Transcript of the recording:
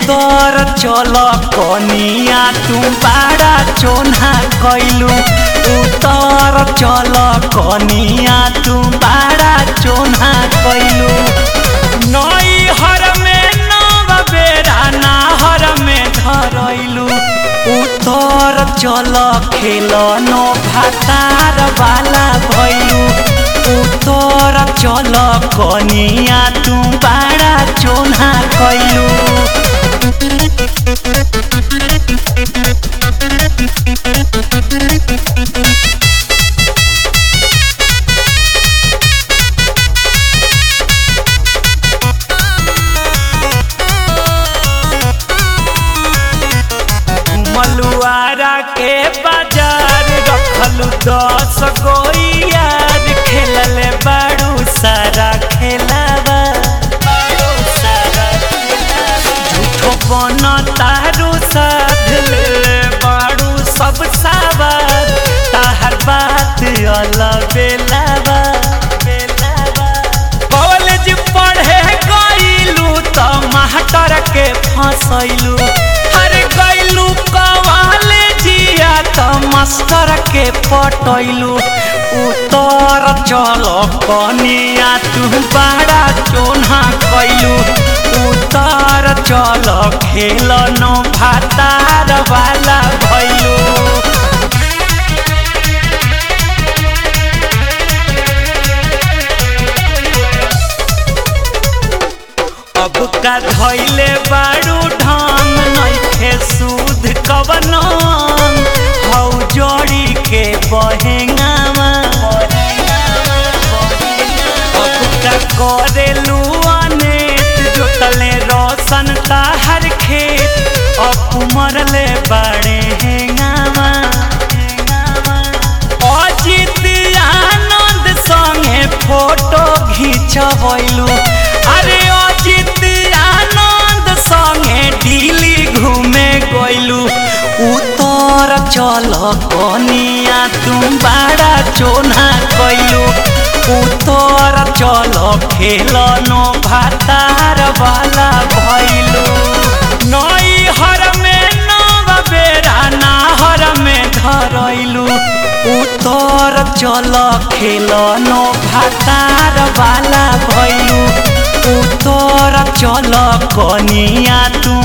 उतर चल कनिया तू बाड़ा चोना कैलू उतर चल कनिया तू बाड़ा चोना कैलू नई हर में नव बेरा नाहर में धरैलू उतर चल खेल नो भातार वाला भैलू उतर चल कनिया तू बाड़ा चोना कैलू मलुआरा के बाजार रखलू दस गो यार खेलले बाड़ू सारा खेलावा झूठो बन तारू साध ले बाड़ू सब सावर ताहर बात अलग बेलावा कॉलेज पढ़े गईलू त मास्टर के फंसैलू अरे गईलू कॉलेजिया त मास्टर के पटैलू उतर चल कनिया तू बड़ा चोना कैलू उतर चल खेल नो भातार वाला भैलू अब का धैले बारू ढंग नइखे सूद कवन हौ जोड़ी के बहेंगावा अब का करेलू अनेत जोतले रोशन ताहर खेत अब मरले बाड़े हेंगावा अजित आनंद संगे फोटो घिंचबैलू अरे अजित आनंद संगे दिल्ली घूमे गइलू उतर चल कनिया तू बड़ा चोना कैलू उतर चल खेल नो भातार वाला भैलू नई हर में नव बेरा नाहर में धरैलू उतर चल खेल नो भातार वाला भैलू उतर चल कनिया तू